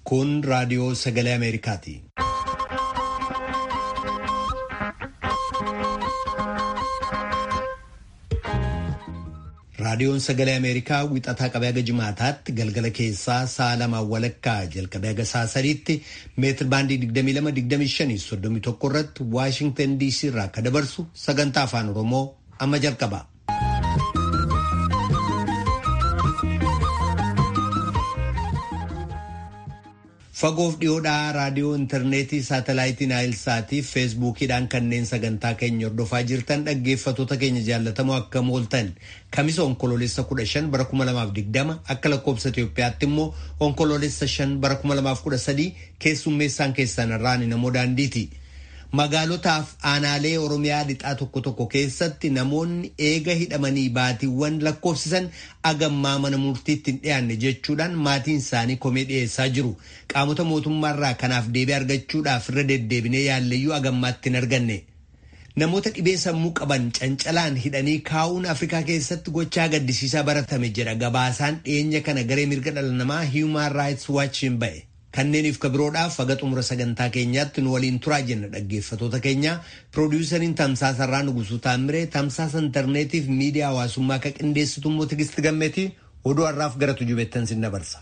Kun raadiyoo sagalee Ameerikaati. Raadiyoon sagalee Ameerikaa wixataa qabee haga jimaataatti galgala keessaa sa'a lamaan walakkaa jalqabee haga sa'a sadiitti meetir baandii 22-25-31 irratti Waashingtan DC irraa akka dabarsu sagantaa afaan Oromoo amma jalqaba. Fagoof dhiyoodhaa raadiyoo intarneetii saatalaayitii naayilsaatii fi feesbuukiidhaan kanneen sagantaa keenya hordofaa jirtan dhaggeeffatoota keenya jaallatamoo akka mooltan kamisa onkoloolessa 15 bara 2020 akka lakkoobsa Itoophiyaatti immoo onkoloolessa 5 bara 2013 keessummeessaan keessan irraan namoo daandiiti. Magaalotaaf aanaalee Oromiyaa lixaa tokko tokko keessatti namoonni eega hidhamanii baatiiwwan lakkoofsisan agammaa mana murtiitti hin dhiyaanne jechuudhaan maatiin isaanii komee dhiyeessaa jiru. Qaamota mootummaarraa kanaaf deebii argachuudhaaf irra deddeebinee yaalleyyuu agammaatti hin arganne. Namoota dhibee sammuu qaban cancalaan hidhanii kaa'uun Afrikaa keessatti gochaa gaddisiisaa baratame jedha gabaasaan dhiyeenya kana garee mirga dhala namaa Human Rights Watch hin ba'e. Kanneeniif kabiroodhaaf haga xumura sagantaa keenyaatti nu waliin turaa jenna dhaggeeffatoota keenya piroodiwusariin tamsaasarraa Nugusuu Taamiree tamsaasa intarneetiif miidiyaa hawaasummaa akka qindeessitu immoo Tigisti Gammeetii oduu har'aaf gara tujubeettan sin dabarsa.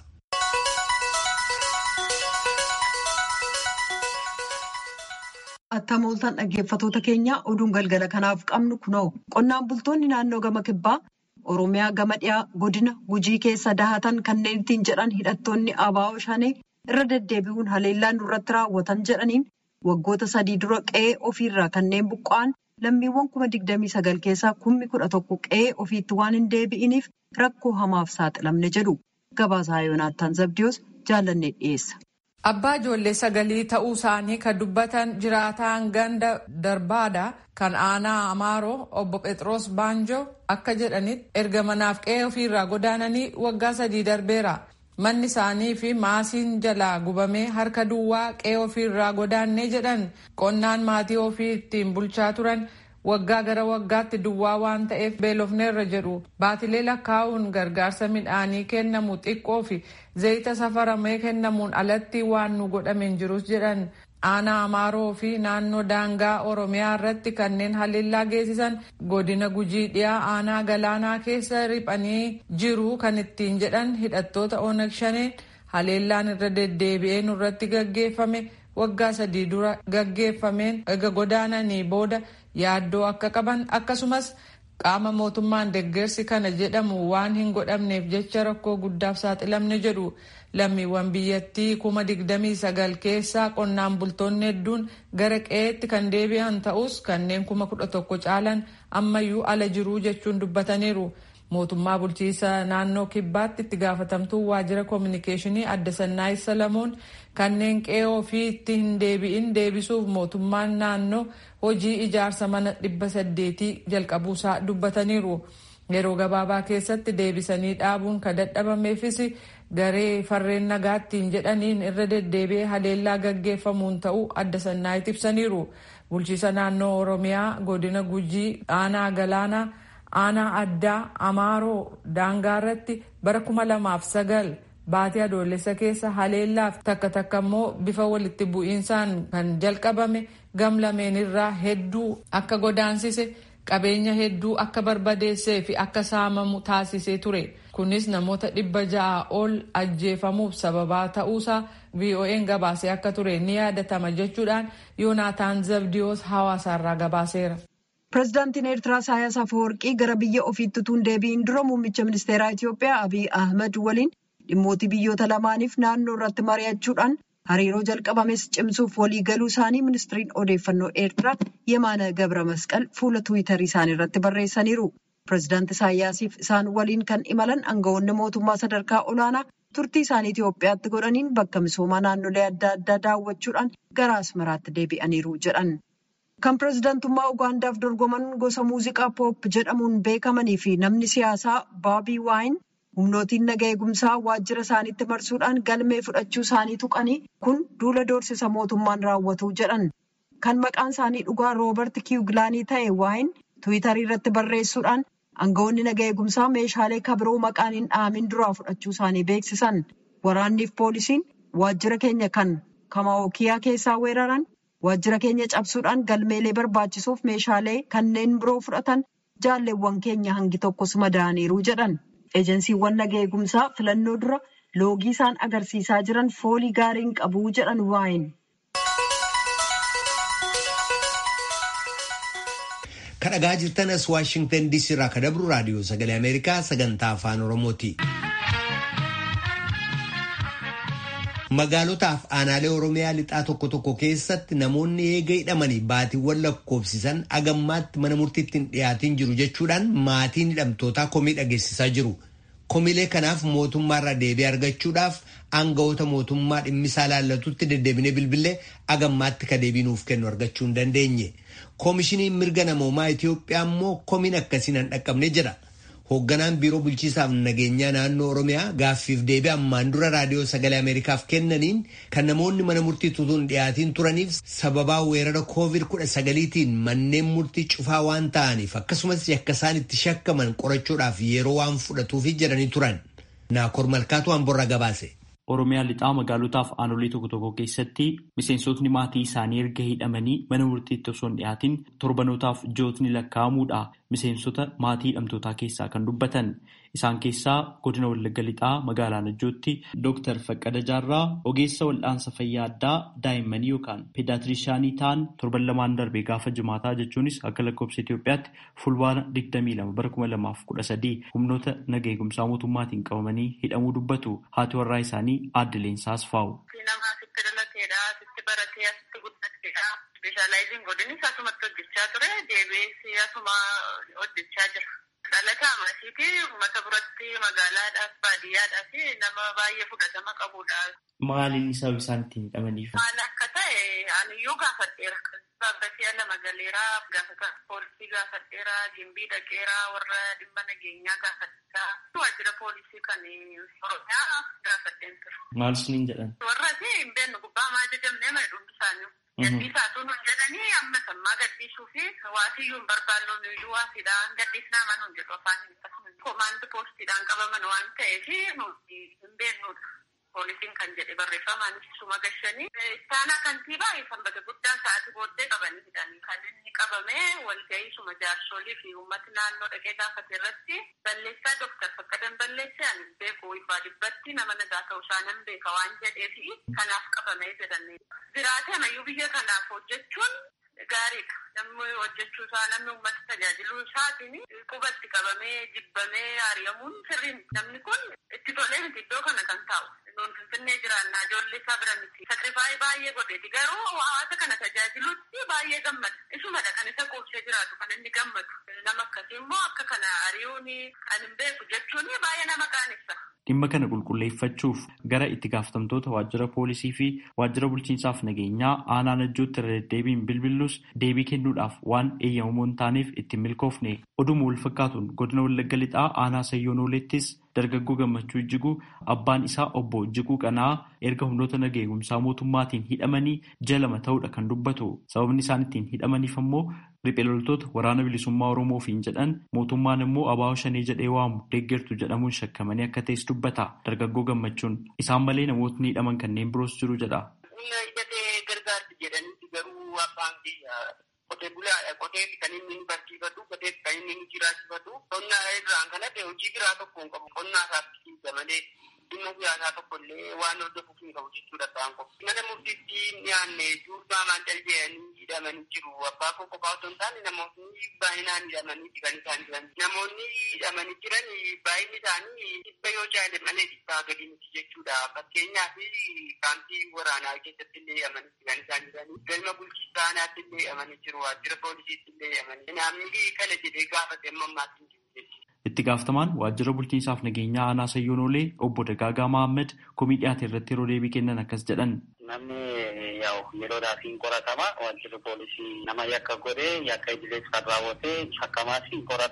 Attam ooltan dhaggeeffatoota keenya oduun galgala kanaaf qabnu kunoo qonnaan bultoonni naannoo gama kibbaa Oromiyaa gama dhiyaa godina gujii keessa dahatan kanneen ittiin jedhan hidhattoonni abaa'oo shanee irra deddeebi'uun haleellaan irratti raawwatan jedhaniin waggoota sadii dura qe'ee ofiirraa kanneen buqqa'an lammiiwwan kuma digdamii sagal keessaa kummi kudha tokko qe'ee ofiitti waan hin deebi'iniif rakkoo hamaaf saaxilamne jedhu gabaasaa yoonaattaan zabdiyoos jaallannee dhiyeessa. Abbaa ijoollee sagalii ta'uu isaanii kan dubbatan jiraataan ganda darbaadha kan aanaa Amaaroo obbo Phexros Baanjoo akka jedhanitti erga manaaf qe'ee ofiirraa godaananii waggaa sadii darbeera. Manni isaanii fi maasiin jalaa gubamee harka duwwaa qe'ee ofiirraa godaannee jedhan qonnaan maatii ofii ittiin bulchaa turan waggaa gara waggaatti duwwaa waan ta'eef beelofneerra jedhu baatilee lakkaa'uun gargaarsa midhaanii kennamu xiqqoo fi zayita safaramee kennamuun alatti waan nu godhame hin jirus jedhan aanaa amaaroo fi naannoo daangaa oromiyaa irratti kanneen haleellaa geessisan godina gujii dhiyaa aanaa galaanaa keessa riphanii jiru kan ittiin jedhan hidhattoota onag shaneen haleellaan irra deddeebi'ee nurratti gaggeeffame waggaa sadii dura gaggeeffameen ega godaananii booda yaaddoo akka qaban akkasumas qaama mootummaan deggersi kana jedhamu waan hin godhamneef jecha rakkoo guddaaf saaxilamne jedhu lammiiwwan biyyattii kuma digdamii sagal keessaa qonnaan bultoonni hedduun gara qe'eetti kan deebi'an ta'us kanneen kuma kudha tokko caalan ammayyuu ala jiruu jechuun dubbataniiru. mootummaa bulchiisa naannoo kibbaatti itti gaafatamtuu waajjira koominikeeshinii adda sannaayi salamoon kanneen qe'ee ofii itti hin deebi'in deebisuuf mootummaan naannoo hojii ijaarsa mana dhibba saddeetii jalqabuusaa dubbataniiru. yeroo gabaabaa keessatti deebisanii dhaabuun kan dadhabameefis garee farreen nagaattiin jedhaniin irra deddeebi'ee haleellaa gaggeeffamuun ta'uu adda sannaayitti ibsaniiru. bulchiisa naannoo oromiyaa godina gujii aanaa galaanaa. aanaa addaa amaaroo daangaa irratti bara kuma lamaaf sagal baatii adoolessa keessa haleellaaf takka takka immoo bifa walitti bu'iinsaan kan jalqabame gamlameen irraa hedduu akka godaansise qabeenya hedduu akka barbadeessee fi akka saamamu taasisee ture kunis namoota dhibba ja'a ol ajjeefamuuf sababaa ta'uusaa vo'n gabaasee akka ture ni yaadatama jechuudhaan yoonaataan zabdiyoos hawaasaarraa gabaaseera. Pireezidaantiin Eertiraa Isaayyaas Afeworqii gara biyya ofiitti utuu hin deebi'in dura muummicha ministeeraa Itoophiyaa Abiy Ahmed waliin dhimmoota biyyoota lamaaniif naannoo irratti mari'achuudhaan hariiroo jalqabames cimsuuf walii galuu isaanii ministiriin odeeffannoo Eertiraa Yemaana Gabra Masqal fuula Tiwiitarii isaanii irratti barreessaniiru. Pireezidaanti Isaayyaasiif isaan waliin kan imalan aangawoonni mootummaa sadarkaa olaanaa turtii isaanii Itoophiyaatti godhaniin bakka misoomaa naannolee adda addaa daawwachuudhaan gara Asmaraatti deebi'aniiru jedhan. Kan pireezidaantummaa Ugaandaaf dorgoman gosa muuziqaa poop jedhamuun beekamanii fi namni siyaasaa Baabii Waayin humnootiin naga eegumsaa waajjira isaaniitti marsuudhaan galmee fudhachuu isaanii tuqanii kun duula doorsisa mootummaan raawwatu jedhan. Kan maqaan isaanii dhugaa Roobert Kiwugilaanii ta'e Waayin Tiwiitarii irratti barreessuudhaan aangawoonni naga eegumsaa meeshaalee kabiroo maqaan hin dhaamin duraa fudhachuu isaanii beeksisan. Waraanniif poolisiin waajjira keenya kan kamaawokiyaa keessaa weeraran waajjira keenya cabsuudhaan galmeelee barbaachisuuf meeshaalee kanneen biroo fudhatan jaalleewwan keenya hangi tokkos madaaniiru jedhan. Ejensiiwwan naga eegumsaa filannoo dura loogii isaan agarsiisaa jiran foolii gaariin qabuu jedhan waayin. kadhagaa jirtan as waashingtan diisii irraa ka dabru raadiyoo sagalee ameerikaa sagantaa afaan oromooti. magaalotaaf aanaalee oromiyaa lixaa tokko tokko keessatti namoonni eega hidhamanii baatiiwwan lakkoofsisan agammaatti mana murtiitti hin dhiyaatin jiru jechuudhaan maatiin hidhamtootaa komii dhageessisaa jiru. komiilee kanaaf mootummaarraa deebii argachuudhaaf aangawoota mootummaa dhimmisaa laallatutti deddeebinee bilbilee agammaatti ka deebii nuuf kennu argachuu hin dandeenye. koomishiniin mirga namoomaa Itoophiyaa immoo komiin akkasiin hin dhaqqabne jira. Hoogganaan biiroo bulchiisaaf nageenyaa naannoo Oromiyaa gaaffiif deebii ammaan dura raadiyoo sagalee Ameerikaaf kennaniin kan namoonni mana murtii tutuun dhiyaatiin turaniif sababaa weerara koovid kudha sagaliitiin manneen murtii cufaa waan ta'aniif akkasumas yakka isaan itti shakkaman qorachuudhaaf yeroo waan fudhatuuf jedhanii turan. Naakoor Malkaatu Amborraa gabaase. Oromiyaa lixaa magaalotaaf aanolee tokko tokko keessatti miseensotni maatii isaanii erga hidhamanii mana murtiitti osoo hin dhiyaatin torbanootaaf jootni lakkaa'amuudha. Miseensota maatii hidhamtootaa keessaa kan dubbatan isaan keessaa godina Wallagga lixaa magaalaa Najjootti Dooktar Faqqada Jaarraa ogeessa wal'aansa fayyaa addaa daa'immanii yookaan peedaaatirishaanii ta'an torban lamaan darbee gaafa jimaataa jechuunis akka lakkoofsa Itoophiyaatti fulbaana 22 bara 2013 humnoota naga eegumsaa mootummaatiin qabamanii hidhamuu dubbatu haati warraa isaanii aadde Leensaas faa'u. Speeshaalaayiziin godini asumatti hojjechaa ture deebi'ee asuma hojjechaa jira. Dhalataa maasiitii uummata biratti magaalaadhaaf baadiyyaadhaaf nama baay'ee fudhatama qabudha. Maaliin sababa isaan ittiin hidhamaniif? Maal akka ta'e aniyyuu gaafadheera. Baabbatee lama galeeraa gaafata poolisii gaafadheera gimbii dhaqeeraa warra dhimma nageenyaa gaafadheera. Waajjira poolisii kan Oromiyaa gaafadheen ture. Maal isiniin jedhan? Warra hin beeknu gubbaa maa jedhamnee mana dhuunfa isaanii. Gaddiisaatu nuun jedhanii amma sammaa gaddiisuu fi waasiyyuu hin barbaannu nuyyuu waasiidhaan gaddiisnaa manuun jedhu afaan hin Komaandi poostiidhaan qabaman waan ta'eef hin beeknudha. Poolisiin kan jedhe barreeffamaan suma gashanii. Istaanaa kantiibaa sanbata guddaa sa'aatii booddee qabanii hidhanii kan inni qabame walgahii suma jaarsolii fi uummati naannoo dhaqee gaafate irratti balleessaa Dooktar Fakkadan balleessee ani beeku ibbaa dhibbatti nama nagaa ta'uu isaa nan beeka waan jedheefi kanaaf qabamee jedhanii. Jiraatee amayyuu biyya kanaaf hojjechuun gaariidha. Namni hojjechuu isaa namni uummata tajaajiluu isaatiin qubatti qabamee jibbamee ari'amuun sirriin namni kun itti tolee miti iddoo kana kan taa'u. Nuun finfinnee jiraannaa ijoollee isaa bira miti. Sakrifaayii baay'ee godheeti garuu hawaasa kana tajaajiluutti baay'ee gammada. Isumadha kan isa quubsee jiraatu kan inni gammadu. Nama akkasii immoo akka kana ari'uun kan hin beeku jechuun baay'ee nama qaanessa. Dhimma kana qulqulleeffachuuf gara itti gaafatamtoota waajjira poolisii fi waajjira bulchiinsaaf nageenyaa aanaa najjootti irra deddeebiin bilbillus deebii kennuudhaaf waan eeyyamamoo hin taaneef ittiin milkoofne oduma wal fakkaatuun godina wallagga lixaa aanaa sayyoonoleettis dargaggoo gammachuu ijjiguu abbaan isaa obbo ijjiguu qanaa erga humnoota naga eegumsaa mootummaatiin hidhamanii jalama ta'uudha kan dubbatu sababni isaan ittiin hidhamaniif ammoo riphee loltoota waraana bilisummaa oromoofiin jedhan mootummaan immoo abaa'oo shanee jedhee waamu deeggartu jedhamuun shakkamanii akka ta'es dubbata dargaggoo gammachuun isaan malee namootni hidhaman kanneen biroos jiru jedha. gargaarti jedhanii garuu abbaan qotee bulaadha qotee kan inni nu barsiifatu qotee kan inni nu jiraachifatu qonnaa irraan kan hafe hojii biraa tokko hin qabu qonnaa isaatti malee dhimma siyaasaa tokko illee waan hordofuuf hin qabu jechuudha ta'an qofa. Mana murtiitti dhiyaanne durbaa maandal jedhanii hidhamanii jiru. Abbaa koo qofaa otoo hin taane namoonni baay'inaan hidhamanii kan isaan jiran. Namoonni hidhamanii jiran baay'inni isaanii dhibba yoo jaale malee dhibbaa gadi miti jechuudha. Fakkeenyaaf kaampii waraanaa keessatti illee hidhamanii kan isaan jiranii. Galma bulchiinsa aanaatti illee hidhamanii jiru. Waajjira poolisiitti illee hidhamanii. Namni kana jedhee gaafate amma ammaatti hin jiru jechuudha. Itti gaafatamaan waajjira bulchiinsaaf nageenyaa aanaa Sayyoonolee obbo Dagaagaa Mahammad komii dhiyaate irratti yeroo deebii kennan akkas jedhan. Namni yaa'u yeroodhaaf hin qoratama. Waajjirri poolisii nama yakka godhee yakka idilees kan raawwate shakkamaas hin qorata.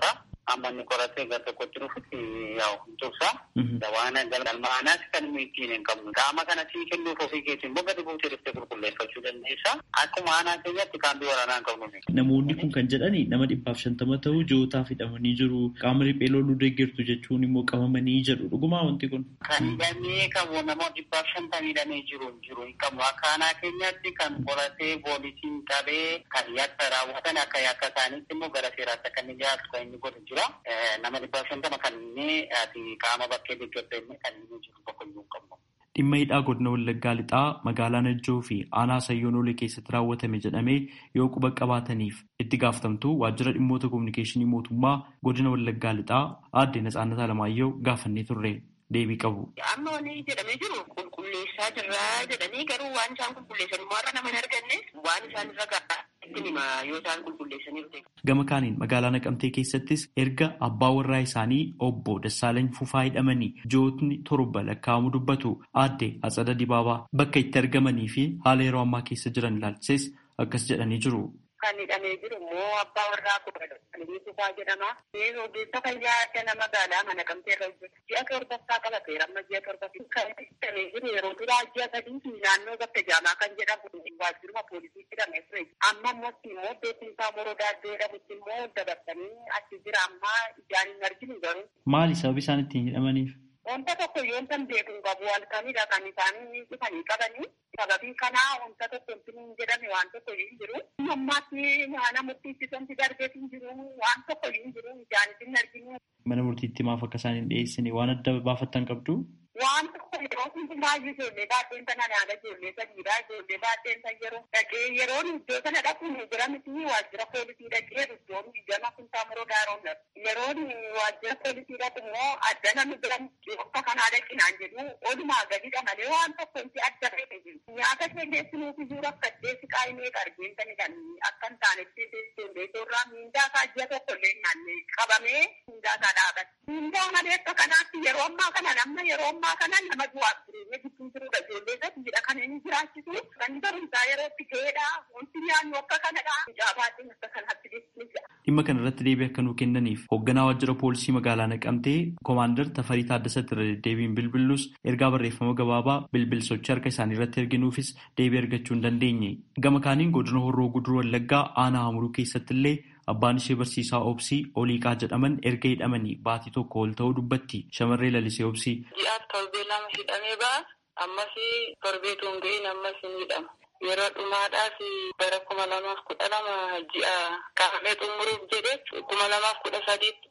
amma inni qoratee gara tokkotti dhufutti yaa'u hin tursa. Waan galmaanaas kan inni ittiin hin qabnu. Qaama kana sii kennuuf ofii keetiin immoo gadi buutee dhuftee qulqulleeffachuu dandeessa. Akkuma aanaa keenyatti kaambii waraanaa hin qabnu. Namoonni kun kan jedhani nama dhibbaaf shantama ta'u ji'ootaaf hidhamanii jiru. Qaama riphee loluu deeggartu jechuun immoo qabamanii jedhu. Dhugumaa wanti kun. Kan hidhamee qabu namoota dhibbaaf shantama hidhamee jiru hin jiru hin qabnu. Akka aanaa keenyatti kan qoratee poolisiin qabee kan yakka raawwatan akka yakka isaaniitti immoo gara seeraatti akka inni dhiyaatu kan inni godhu jira. Nama dhibbaaf shantama kan inni qaama bakkee deeggartu inni kan inni jiru tokko iyyuu hin qabnu. Dhimma hidhaa godina Wallaggaa lixaa magaalaa Najjoo fi aanaa Sayyoonoolee keessatti raawwatame jedhamee yoo quba qabaataniif itti gaafatamtuu waajjira dhimmoota kominikeeshinii mootummaa godina Wallaggaa lixaa aadde Natsaannat Alamaayyoo gaafannee turre deebii qabu. Amma wanni jedhamee jiru qulqulleessaa jirraa jedhanii garuu waan isaan qulqulleessan immoo har'a nama hin arganne waan isaan irra gahaa ittiin hima yoo isaan qulqulleessanii Gama kaaniin magaalaa Naqamtee keessattis erga abbaa warraa isaanii obbo Dassaalany Fufaa hidhamanii ji'ootni torba lakkaa'amu dubbatu aadde Atsada Dibaabaa bakka itti argamanii fi haala yeroo ammaa keessa jiran ilaalchises akkas jedhanii jiru. Kan hidhamee jiru immoo abbaa warraa kudha Dassaalany Fufaa jedhama. Ogeessa fayyaa adda nama magaalaa mana Naqamtee irra hojjetu. Ji'a torbaffaa qabateera amma ji'a torbaffaa. Kan hidhamee jiru yeroo duraa ji'a sadii fi naannoo bakka jaamaa kan jedhamu waajjiruma poolisii hidhamee ture. Amma immoo immoo beekumsaa morodaa iddoo jedhamutti immoo dabarsanii achi jira amma ijaan hin arginu garuu. Maali sababi isaan ittiin hidhamaniif? Wanta tokko yoo tan beeku qabu halkanidha kan isaan dhufanii qabanii. Sababii kanaa wanta tokko hin jedhame waan tokko hin jiru. Ammaatti mana murtiitti darbee hin jiru waan tokko hin jiru ijaan hin arginu. Mana murtiitti maaf akka isaan hin dhiyeessine waan adda baafattan qabdu? Waan tokko yeroo hundumaa ijoollee baay'een sana nyaata ijoollee sadiidha. Ijoollee baay'een san yeroo dhaqee yeroon iddoo sana dhaquun jira miti waajjira poolisii dhaqee iddoon gama kuntaa muroo daaroon yeroon waajjira poolisii dhaqu immoo adda namni biran akka kanaa dhaqinaan jedhu olumaa gadidha malee waan tokko inti adda ta'e jiru. Nyaata ishee geessinuuf iyyuu rakkatee siqaa himee qargeen sani kan akka hin taanetti ijoollee irraa miindaa isaa ji'a tokko illee nyaanne qabamee miindaa isaa dhaabate. Miindaa malee akka kanaatti yeroo ammaa kana nama yeroo ammaa kana nama du'aaf jireenya gidduu jirudha. Ijoollee sadiidha kan inni jiraachisu. Kan barumsaa yerootti ga'eedha. Wanti nyaannu akka kanadha. Mucaa baay'een akka kanaatti geessisu. Dhimma kana irratti deebii akka nuu kennaniif hoogganaa waajjira poolisii magaalaa Naqamtee koomaandar Tafarii Taaddasatti irra deddeebiin bilbilus ergaa barreeffama gabaabaa bilbilsochi harka isaanii irratti erginuufis deebii argachuu hin dandeenye. Gama kaaniin godina Horroo Guduruu Wallaggaa aanaa Hamuruu keessatti illee abbaan ishee barsiisaa Obsii Oliiqaa jedhaman erga hidhamanii baatii tokko ol ta'uu dubbatti shamarree lalisee Obsii. Ji'aaf torbee lama hidhamee ba'a. Ammas torbee tuun ga'in ammas hin hidhama. Yeroo dhumaadhaaf bara kuma lamaaf kudha lama ji'a qaamee xumuruuf jedhe kuma lamaaf kudha sadiitti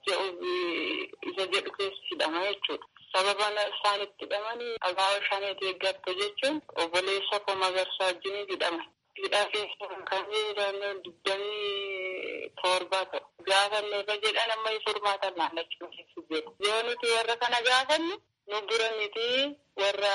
jedhu isa jedhu keessa hidhama jechuudha. Sababa isaan itti hidhamanii abaa'oo shaneeti eeggattu jechuun obboleessa koo magarsaa wajjin hidhama. Hidhaa keessa kan jiran digdamii torba ta'u. Gaafanne irra jedhan amma furmaatan naannachuu keessa jiru. Yoo nuti warra kana gaafannu nu bira miti warra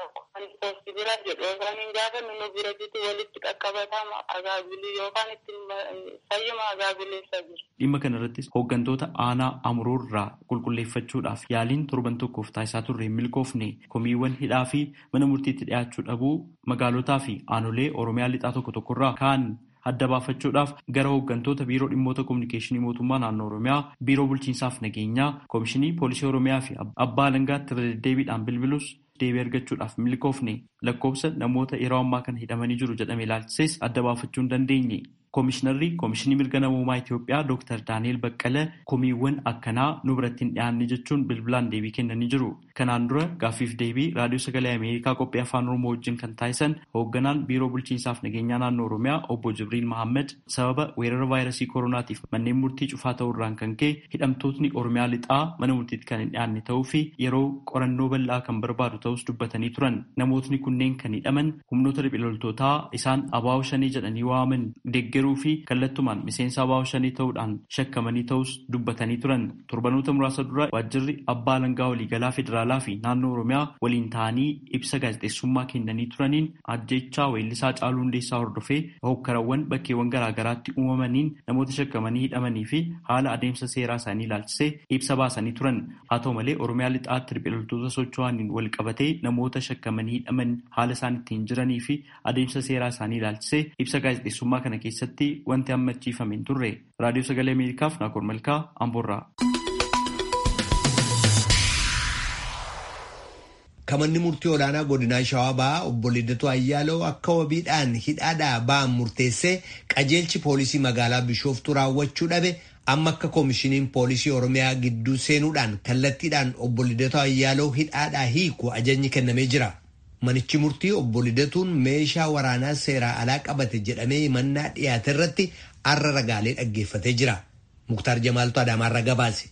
poosti bira jedhu yookaan hin gaafannu nu bira jitu walitti qaqqabatama agaabilii yookaan itti fayyuma agaabileessa jiru. Dhimma kana irrattis hooggantoota aanaa amuroo irraa qulqulleeffachuudhaaf yaaliin torban tokkoof taasisaa turre hin milkoofne komiiwwan hidhaa fi mana murtiitti dhiyaachuu dhabuu magaalotaa fi aanolee oromiyaa lixaa tokko tokkorraa kaan adda baafachuudhaaf gara hooggantoota biiroo dhimmoota kominikeeshinii mootummaa naannoo oromiyaa biiroo bulchiinsaaf nageenyaa koomishinii poolisii oromiyaa fi abbaa alangaatti irra deddeebiidhaan bilbilus deebii argachuudhaaf milkoofne lakkoofsa namoota yeroo ammaa kana hidhamanii jiru jedhame ilaalchises adda baafachuu hin dandeenye. Koomishinarri Koomishinii Mirga Namummaa Itoophiyaa Dr. Daani'el Baqqalee komiiwwan akkanaa nu biratti hin dhiyaanne jechuun bilbilaan deebii kennanii jiru. Kanaan dura gaaffiif deebii raadiyoo sagalee Ameerikaa qophii afaan Oromoo wajjin kan taasisan hoogganaan biiroo bulchiinsaaf nageenyaa naannoo Oromiyaa obbo Jibriil Mahammad sababa weerara vaayirasii koronaatiif manneen murtii cufaa ta'uurraan kan ka'e hidhamtootni Oromiyaa lixaa mana murtiitti kan hin dhiyaanne ta'uu fi yeroo qorannoo bal'aa kan barbaadu ta'us dubbatanii turan. Namootni kunneen kan hidhaman humnoota riphiloltootaa isaan abaa'oo shanii jedhanii waaman deeggaruu fi kallattumaan miseensa abaa'oo shanii ta'uudhaan shakkamanii ta'us dubbatanii turan. Torbanoota muraasa dura waajjirri abbaa alangaa waliigalaa federaalaa fi naannoo Oromiyaa waliin ta'anii ibsa gaazexeessummaa kennanii turaniin ajjechaa weellisaa Caaluu Hundeessaa hordofee hokkarawwan bakkeewwan garaagaraatti uumamaniin namoota shakkamanii hidhamanii fi haala adeemsa seeraa isaanii ilaalchisee ibsa baasanii turan. Haa ta'u malee Oromiyaa lixaatti riphiloltoota socho'aniin wal qabatee namoota shakkamanii hidhaman haala isaan ittiin jiranii fi adeemsa seeraa isaanii ilaalchisee ibsa gaazexeessummaa kana keessatti keessatti wanti hammachiifame hin turre. Raadiyoo Sagalee Ameerikaaf Naakoor Malkaa Amboorraa. Kamanni murtii olaanaa godinaa Shawaa Bahaa obbo Liddatuu Ayyaaloo akka wabiidhaan hidhaadhaa ba'an murteessee qajeelchi poolisii magaalaa Bishooftuu raawwachuu dhabe amma akka koomishiniin poolisii Oromiyaa gidduu seenuudhaan kallattiidhaan obbo Liddatuu Ayyaaloo hidhaadhaa hiiku ajajni kennamee jira. Manichi murtii obbo Liddatuun meeshaa waraanaa seeraa alaa qabate jedhamee himannaa dhiyaate irratti arra ragaalee dhaggeeffatee jira. Muktaar Jamaaltu Adaamaarra gabaase.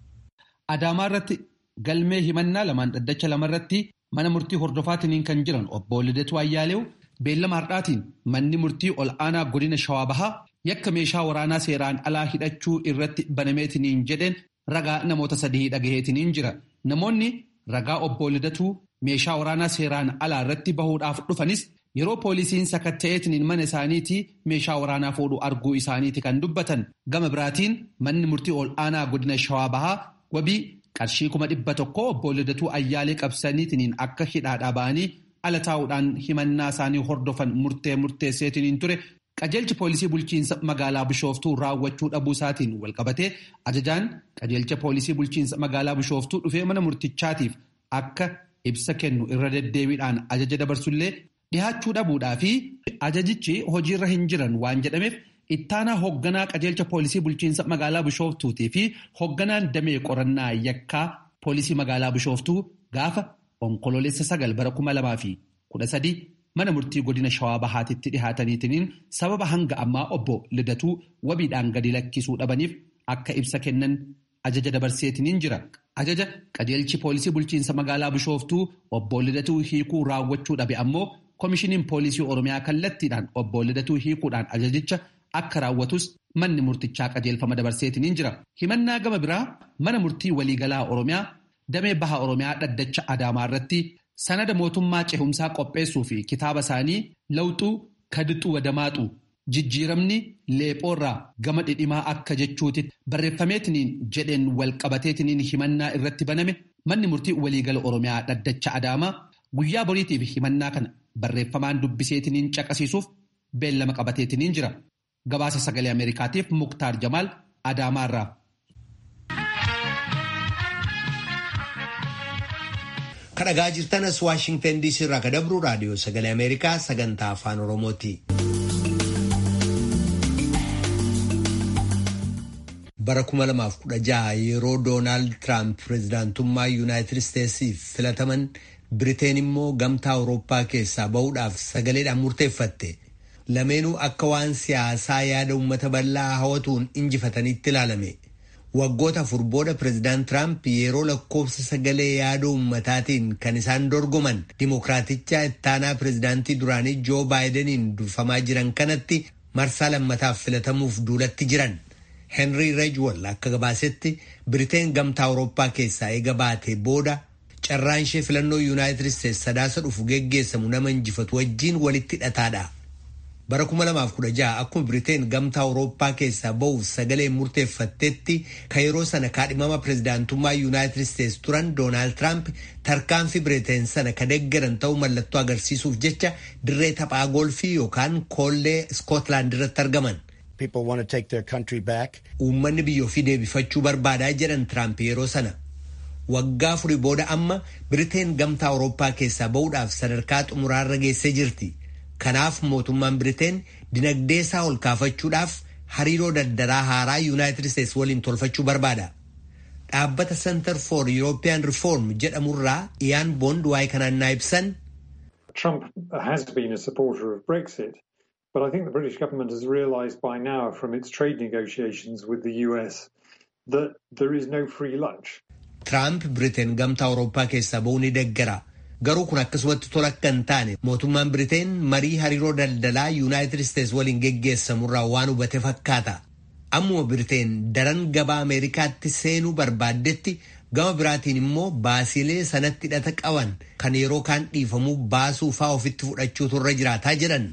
Adaamaa irratti galmee himannaa lamaan dhaddacha lamarratti mana murtii hordofaatiin kan jiran obbo Lidatuu Ayyaaleew beellama har'aatiin manni murtii ol aanaa godina Shawaa Bahaa yakka meeshaa waraanaa seeraan alaa hidhachuu irratti banameetiniin jedheen ragaa namoota sadii dhagaheetiniin jira. Namoonni ragaa obbo Lidatuu meeshaa waraanaa seeraan alaa irratti bahuudhaaf dhufanis yeroo poolisiin sakatta'eetiniin mana isaaniitii meeshaa waraanaa fuudhu arguu isaaniiti kan dubbatan. Gama biraatiin manni murtii ol aanaa godina Shawaa Bahaa wabii qarshii kuma dhibba tokko obbo Lidatuu Ayyaalee qabsaniitiin akka hidhaadhaa ba'anii ala taa'uudhaan himannaa isaanii hordofan murtee murteesseetiin ture qajeelchi poolisii bulchiinsa magaalaa Bishooftuu raawwachuu dhabuu isaatiin walqabatee ajajaan qajeelcha poolisii bulchiinsa magaalaa Bishooftuu dhufee mana murtichaatiif akka ibsa kennu irra deddeebiidhaan ajaja dabarsullee dhihaachuu dhabuudhaa fi ajajichi hojiirra hin jiran waan jedhameef. Ittaanaa hoogganaa qajeelcha poolisii bulchiinsa magaalaa Bishooftuutii fi hoogganaan damee qorannaa yakkaa poolisii magaalaa Bishooftuu gaafa onkoloolessa sagal bara kuma lamaa fi kudha sadii mana murtii godina Shawaa Bahaatitti dhihaataniitiin sababa hanga ammaa obbo Lidatuu wabiidhaan gadi lakkisuu dhabaniif akka ibsa kennan ajaja dabarseetiniin jira. Ajaja qajeelchi poolisii bulchiinsa magaalaa Bishooftuu obbo Lidatuu hiikuu raawwachuu dhabe ammoo koomishiniin poolisii Oromiyaa kallattiidhaan obbo Lidatuu hiikuudhaan ajajicha. Akka raawwatus manni murtichaa qajeelfama dabarseetiniin jira. Himannaa gama biraa mana murtii waliigalaa Oromiyaa damee baha Oromiyaa dhaddacha Adaamaa irratti sanada mootummaa cehumsaa qopheessuu fi kitaaba isaanii lawxuu kadixuu wadamaaxu jijjiiramni leephoorraa gama dhidhimaa akka jechuuti barreeffameetiniin jedheen walqabateetiniin himannaa irratti baname manni murtii waliigala Oromiyaa dhaddacha Adaamaa guyyaa boriitiif himannaa kana barreeffamaan dubbiseetiniin caqasiisuuf beellama qabateetiniin jira. Gabaasa sagalee Ameerikaatiif Muktaar Jamaal Adaamaarraa. Kadhagaa jirtanas Waashingtan DC irraa kadabru raadiyoo sagalee Ameerikaa sagantaa afaan Oromooti. Bara 2016 yeroo Doonaald Tiraamp pireezidaantummaa Yuunaayitid Isteetsiif filataman Biriteen immoo gamtaa Awurooppaa keessaa bahuudhaaf sagaleedhaan murteeffatte. Lameenuu akka waan siyaasaa yaada uummata bal'aa hawatuun injifatanitti ilaalame. Waggoota afur booda pireezidaant Tiraamp yeroo lakkoofsa sagalee yaada uummataatiin kan isaan dorgoman dimokiraaticha ittaanaa pireezidaantii duraanii Joo Baayideniin durfamaa jiran kanatti marsaa lammataaf filatamuuf duulatti jiran. Henry Rejwol akka gabaasetti Biriteen gamtaa Awurooppaa keessaa eega baatee booda carraan ishee filannoo Yuunaayitid Isteets sadaasa dhufu geggeessamu nama injifatu wajjiin walitti hidhataadha. Bara 2016 akkuma Biriteen gamtaa Awurooppaa keessaa bahuuf sagalee murteeffattetti kan yeroo sana kaadhimama pireezidaantummaa Yuunaayitid Isteets turan Doonaald Tiraamp tarkaanfii Biriteen sana ka deeggaran ta'uu mallattoo agarsiisuuf jecha dirree taphaa goolfii yookaan koollee Iskootlaand irratti argaman. Uummanni biyya ofii deebifachuu barbaadaa jedhan Tiraamp yeroo sana. Waggaa afurii booda amma Biriteen gamtaa Awurooppaa keessaa bahuudhaaf sadarkaa xumuraarra geessee jirti. Kanaaf mootummaan Biriteen dinagdee isaa ol kaafachuudhaaf hariiroo daldalaa haaraa Yuunaayitid Isteets waliin tolfachuu barbaada. Dhaabbata Center for European Reform jedhamurraa Iyaan Boond waa'ee kanaan naa ibsan. Trump has been a supporter of Brexit, but I think the British government has realised by now from its trade negotiations with the US that there is no free lunch. Tiraamp Biriteen gamtaa Awurooppaa keessaa bahuu ni deeggara. Garuu kun akkasumatti tola akka hin taane mootummaan Biriteen marii hariiroo daldalaa Yuunaayitid Isteets waliin geggeessamurraa waan hubate fakkaata. Ammuma Biriteen daran gabaa Ameerikaatti seenuu barbaaddetti gama biraatiin immoo baasiilee sanatti hidhata qaban kan yeroo kaan dhiifamuu baasuu faa ofitti fudhachuutu irra jiraataa jedhan.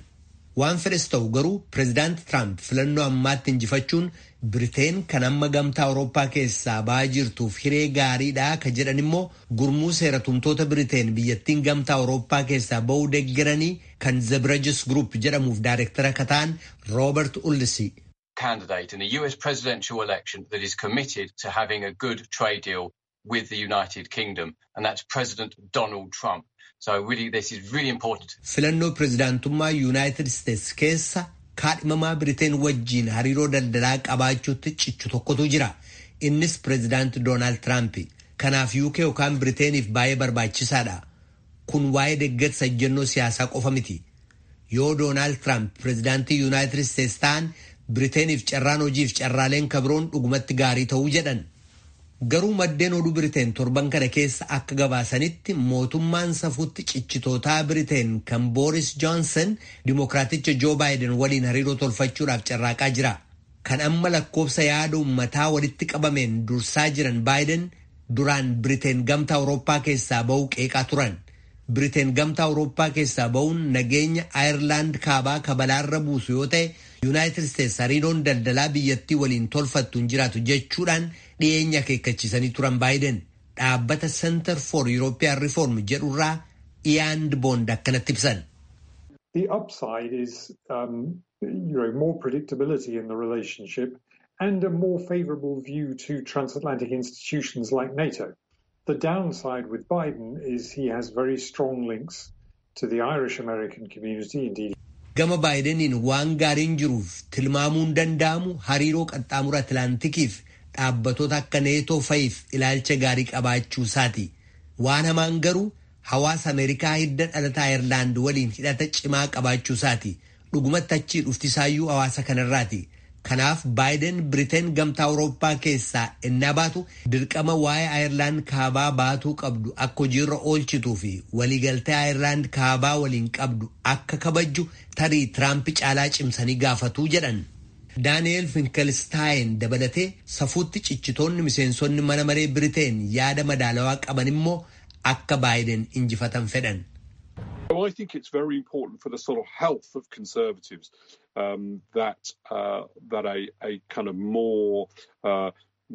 waan fedhes ta'u garuu pireezidaanti Tiraamp filannoo ammaatti injifachuun Biriteen kan amma gamtaa Awurooppaa keessaa ba'aa jirtuuf hiree gaariidhaa ka jedhan immoo gurmuu seeratumtoota Biriteen biyyattiin gamtaa Awurooppaa keessaa ba'uu deeggaranii kan Zebrejis Group jedhamuuf daayirektara ka ta'an Roobert Ullisi. candidate in the US presidential election that is committed to having a good trade deal with the United Kingdom, and that's President Donald Trump. So really, this is really important. Filannoo pireezidaantummaa Yuunaayitid Isteets keessa kaadhimamaa Biriteen wajjiin hariiroo daldalaa qabaachuutti cichu tokkotu jira. Innis pireezidaanti Doonaald Tiraamp. Kanaaf UK yookaan Biriteeniif baay'ee barbaachisaadha. Kun waa'ee deeggarsa ejjennoo siyaasaa qofa miti. Yoo Doonaald Tiraamp pireezidaantii Yuunaayitid Isteets ta'an Biriteeniif carraan hojiif carraaleen kabiroon dhugumatti gaarii ta'uu jedhan. Garuu maddeen oduu Biriteen torban kana keessa akka gabaasanitti mootummaan safuutti cichitootaa Biriteen kan Booris Johnson Dimookiraaticha Joo Baayiden waliin hariiroo tolfachuudhaaf carraaqaa jira. Kan amma lakkoofsa yaada uummataa walitti qabameen dursaa jiran Baayiden duraan Biriteen gamtaa Awurooppaa keessaa ba'uu qeeqaa turan. Biriteen gamtaa Awurooppaa keessaa ba'uun nageenya Ayirlaand kaabaa kabalaarra buusu yoo ta'e Yuunaayitid Isteets hariiroon daldalaa biyyattii waliin tolfattu hin jiraatu jechuudhaan dhiyeenya akeekkachiisanii turan baayiden dhaabbata Center for European Reform jedhurraa Iyaand Boond akkanatti ibsan. The upside is um, you know, more predictability in the relationship and a more favourable view to transatlantic institutions like NATO. The downside with Biden is he has very strong links to the Irish American community, indeed. Gama baayideniin waan gaariin jiruuf tilmaamuun danda'amu hariiroo qaxxaamura Atlaantikiif dhaabbatoota akka neetoo fa'iif ilaalcha gaarii qabaachuu isaati. Waan hamaan garuu hawaasa Ameerikaa hidda dhalataa Ayirlaand waliin hidhata cimaa qabaachuu isaati. Dhugumatti achii dhuftisaayyuu hawaasa kanarraati. Kanaaf baayiden Biriteen gamtaa Awurooppaa keessaa innaa baatu dirqama waa'ee Ayirlaand kaabaa baatuu qabdu akka hojiirra oolchituu fi waliigaltee Ayirlaand kaabaa waliin qabdu akka kabajju tarii Tiraamp caalaa cimsanii gaafatuu jedhan. Daani'eel Finkelstaayin dabalatee safuutti cichitoonni miseensonni mana maree Biriteen yaada madaalawaa qaban immoo akka baayiden injifatan fedhan. Well, I think it's very important for the sort of health of Conservatives um, that uh, that a, a kind of more uh,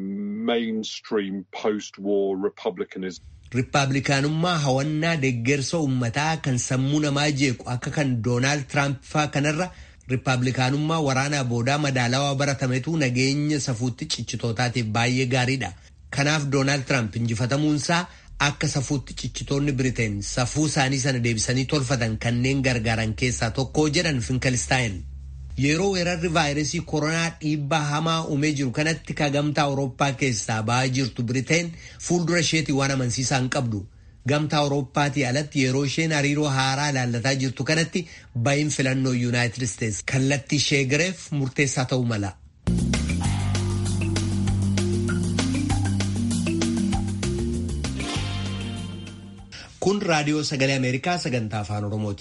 mainstream post-war republicanism. Riippaabilikaanummaa hawannaa deeggarsa uummataa kan sammuu namaa jeequ akka kan Doonaald Tiraamp faa kanarra riippaabilikaanummaa waraanaa boodaa madaalawaa baratametu nageenya safuutti cichitootaatiif baay'ee gaariidha. Kanaaf Doonaald Tiraamp injifatamuunsaa akka safuutti cichitoonni Biriteen safuu isaanii sana deebisanii tolfatan kanneen gargaaran keessaa tokko jedhan Finkelstaayin. Yeroo weerarri vaayirasii koronaa dhiibbaa hamaa uumee jiru kanatti ka gamtaa Awurooppaa keessaa ba'aa jirtu Biriteen fuuldura isheetii waan amansiisaa hin qabdu. Gamtaa Awurooppaatii alatti yeroo isheen hariiroo haaraa ilaallataa jirtu kanatti ba'iin filannoo Yuunaayitid Isteets kallattii ishee gareef murteessaa ta'uu mala. Kun raadiyoo sagalee Ameerikaa sagantaa afaan Oromooti.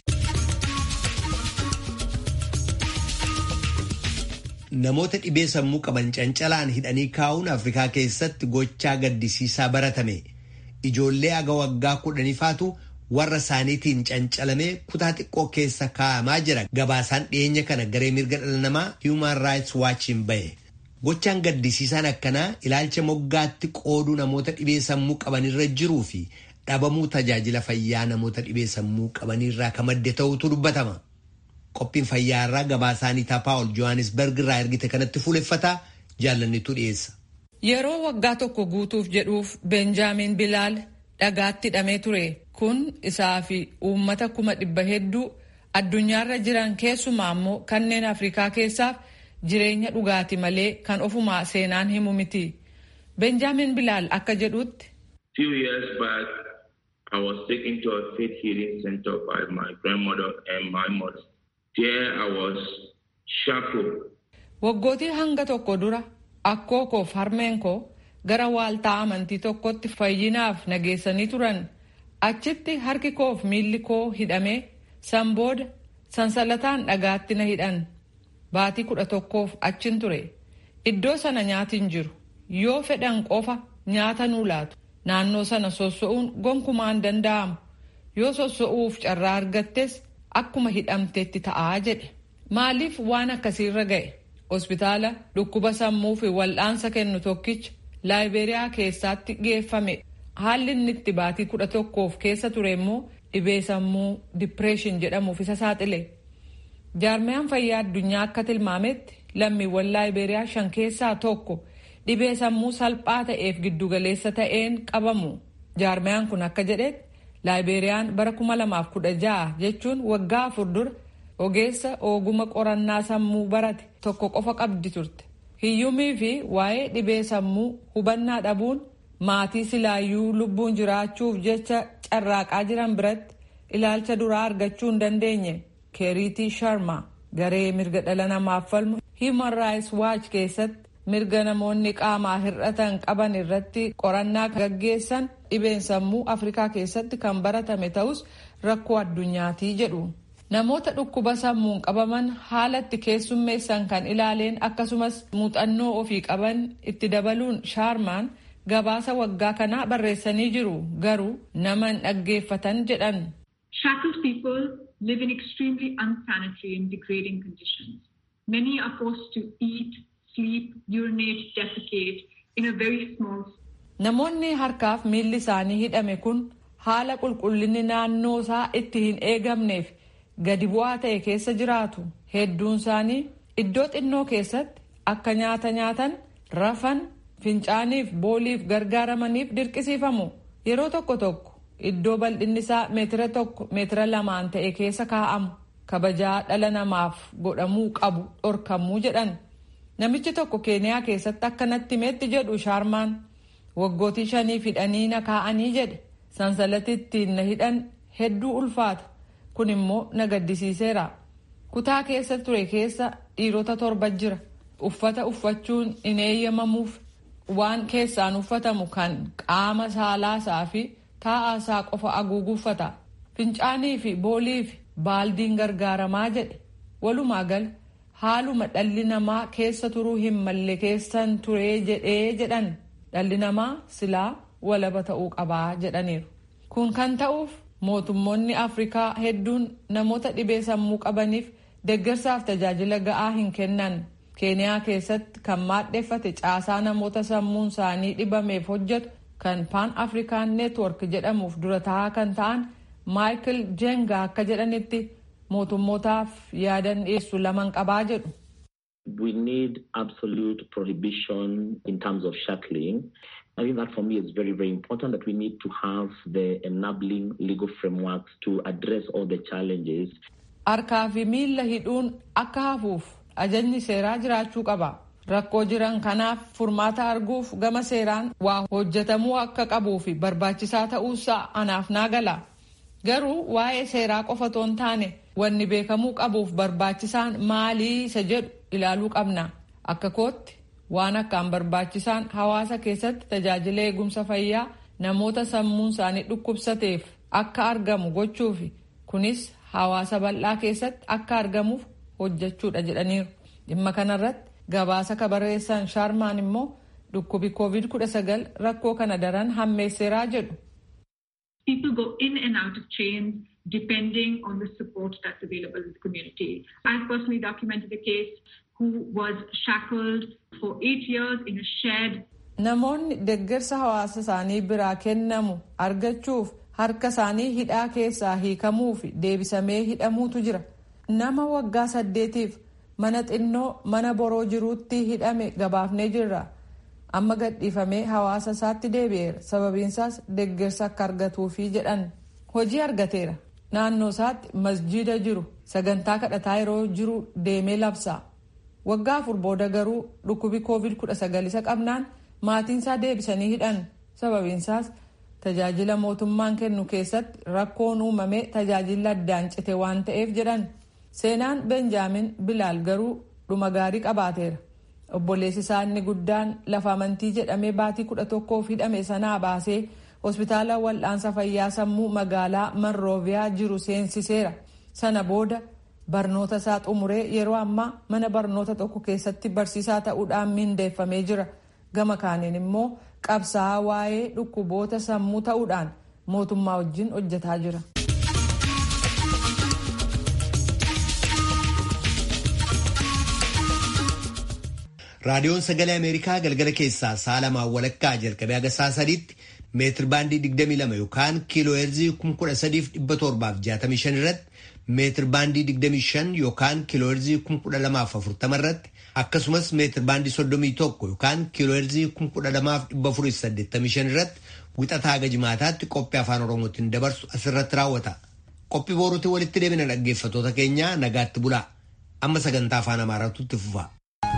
Namoota dhibee sammuu qaban cancalaan hidhanii kaa'uun Afrikaa keessatti gochaa gaddisiisaa baratame. Ijoollee aga waggaa kudhaniifaatu warra isaaniitiin cancalamee kutaa xiqqoo keessa kaa'amaa jira. Gabaasaan dhiyeenya kana garee mirga dhala namaa Human Rights Watchiin bahe. Gochaan gaddisiisaan akkanaa ilaalcha moggaatti qooduu namoota dhibee sammuu qabanirra jiruu fi dhabamuu tajaajila fayyaa namoota dhibee sammuu qabanirraa ka madde ta'utu dubbatama. Qophiin fayyaa irraa gabaasaanii Paawul Johannesburg irraa ergite kanatti fuuleffataa jaallannitu dhiyeessa. Yeroo waggaa tokko guutuuf jedhuuf Benjaamin Bilaal dhagaatti hidhamee ture. Kun isaa fi uummata kuma dhibba hedduu addunyaarra jiran keessumaa immoo kanneen Afrikaa keessaaf jireenya dhugaati malee kan ofumaa seenaan himu miti. Benjaamin Bilaal akka jedhutti. Few years back, I was taken to a faith healing center by my grandmother and my mother. There I was shackled. Waggootii hanga tokko dura akkoo koof harmeen koo gara waaltaa amantii tokkotti fayyinaaf nageessanii turan. Achitti harki koof miilli koo hidhamee san booda sansalataan dhagaatti na hidhan. Baatii kudha tokkoof achin ture. Iddoo sana nyaati hin jiru. Yoo fedhan qofa nyaata nuu laatu. Naannoo sana sosso'uun gonkumaan danda'amu. Yoo sosso'uuf carraa argattes akkuma hidhamteetti ta'aa jedhe. Maaliif waan akkasiirra ga'e? Hospitaala dhukkuba sammuu fi wal'aansa kennu tokkicha Laayiberiyaa keessaatti geeffame. Haalli inni itti baatii kudha tokkoof keessa ture immoo dhibee sammuu dipireeshin jedhamuuf isa saaxile. Jaarmiyaan fayyaa addunyaa akka tilmaametti lammiiwwan Laayiberiyaa shan keessaa tokko dhibee sammuu salphaa ta'eef giddugaleessa ta'een qabamu. Jaarmiyaan kun akka jedhetti Laayiberiyaan bara 2016 jechuun waggaa afur dura ogeessa oguma qorannaa sammuu barate tokko qofa qabdi turte. Hiyyumii fi waa'ee dhibee sammuu hubannaa dhabuun maatii silaayyuu lubbuun jiraachuuf jecha carraaqaa jiran biratti ilaalcha duraa argachuu hin dandeenye. keeriitii sharma garee mirga dhala namaaf falmu human rights watch keessatti mirga namoonni qaamaa hir'atan qaban irratti qorannaa gaggeessan dhibeen sammuu afrikaa keessatti kan baratame ta'us rakkoo addunyaatii jedhu. namoota dhukkuba sammuun qabaman haalatti keessummeessan kan ilaaleen akkasumas muuxannoo ofii qaban itti dabaluun shaarmaan gabaasa waggaa kanaa barreessanii jiru garuu nama hin dhaggeeffatan jedhan. Shackled people live in extremely unsanitary and degrading conditions. Many are forced to eat, sleep, urinate, defecate in a very small Namoonni harkaaf miilli isaanii hidhame kun haala qulqullinni naannoo isaa itti hin eegamneef gadi bu'aa ta'e keessa jiraatu. Hedduun isaanii iddoo xinnoo keessatti akka nyaata nyaatan, rafan, fincaaniif booliif gargaaramaniif dirqisiifamu. Yeroo tokko tokko iddoo bal'inni isaa meetira tokko meetira lamaan ta'e keessa kaa'amu. Kabajaa dhala namaaf godhamuu qabu dhorkamuu jedhan. Namichi tokko keeniyaa keessatti akka natti meetti jedhu shaarmaan waggootii shanii hidhanii na kaa'anii jedhe sansalatti ittiin na hidhan hedduu ulfaata. kun immoo na gaddisiiseera kutaa keessa ture keessa dhiirota torba jira uffata uffachuun hin eeyyamamuuf waan keessaan uffatamu kan qaama saalaasaa fi taa'aasaa qofa haguuguffata fincaanii fi boolii fi baaldiin gargaaramaa jedhe walumaa gal haaluma dhalli namaa keessa turuu hin malle keessan turee jedhee jedhan dhalli namaa silaa walaba ta'uu qabaa jedhaniiru kun kan ta'uuf mootummoonni afrikaa hedduun namoota dhibee sammuu qabaniif deeggarsaaf tajaajila ga'aa hin kennan keeniyaa keessatti kan maadheeffate caasaa namoota sammuun isaanii dhibameef hojjetu kan paan afrikaan neetwork jedhamuuf dura taa'aa kan ta'an maayikil jenga akka jedhanitti mootummootaaf yaadan dhiyeessu laman qabaa jedhu. We need absolute prohibition in terms of shackling. I think that for me is very, very important that we need to have the enabling legal frameworks to address all the challenges. Harkaa fi miilla hidhuun akka hafuuf ajajni seeraa jiraachuu qaba. Rakkoo jiran kanaaf furmaata arguuf gama seeraan waa hojjetamuu akka qabuu fi barbaachisaa ta'uusaa anaaf naa gala. Garuu waa'ee seeraa qofa otoo hin taane wanni beekamuu qabuuf barbaachisaan maalii isa jedhu ilaaluu qabna. Akka kootti waan akkaan barbaachisaan hawaasa keessatti tajaajila eegumsa fayyaa namoota sammuun isaanii dhukkubsateef akka argamu gochuufi kunis hawaasa bal'aa keessatti akka argamuuf hojjechuudha jedhaniiru dhimma kanarratti gabaasa kabarreessan shaarmaan immoo dhukkubi covid 19 rakkoo kana daran hammeesseeraa jedhu. People go in and out of chains depending on the support that's available in the community. I've personally documented a case who was shackled for eight years in a shed. Namoonni deeggarsa hawaasa isaanii biraa kennamu argachuuf harka isaanii hidhaa keessaa hiikamuu fi deebisamee hidhamuutu jira. Nama waggaa saddeetiif mana xinnoo mana boroo jiruutti hidhame gabaafnee jirra. Amma gadhiifamee hawaasa isaatti deebi'eera. Sababiinsaas deeggarsa akka argatuufi jedhan. Hojii argateera. Naannoo isaatti masjiida jiru sagantaa kadhataa yeroo jiru deemee labsa. waggaa afur booda garuu dhukkubi covid 19 isa qabnaan maatiinsaa deebisanii hidhan sababiinsaas tajaajila mootummaan kennu keessatti rakkoon uumamee tajaajila addaan cite waan ta'eef jedhan seenaan benjaamin bilaal garuu dhuma gaarii qabaateera obboleessi isaa inni guddaan lafa amantii jedhamee baatii kudha tokkoof hidhame sanaa baasee hospitaala wal'aansa fayyaa sammuu magaalaa monrooviyaa jiru seensiseera sana booda barnoota isaa xumuree yeroo ammaa mana barnoota tokko keessatti barsiisaa ta'uudhaan mindeeffamee jira gama kaaniin immoo qabsaa'aa waa'ee dhukkuboota sammuu ta'uudhaan mootummaa wajjin hojjetaa jira. raadiyoon sagalee ameerikaa galgala keessaa sa'a lamaan walakkaa jalqabee haga sa'a sadiitti meetir baandii 22 yookaan kiiloo heerzii 13765 irratti meetir baandii 25 yookaan kiiloo heerzii 12040 irratti akkasumas meetir baandii 31 yookaan kiiloo heerzii 12485 irratti wixataa haga jimaataatti qophii afaan oromootiin dabarsu asirratti raawwata. Qophii booruutti walitti deebina dhaggeeffatoota keenya nagaatti bulaa. Amma sagantaa afaan amaaraatu itti fufa.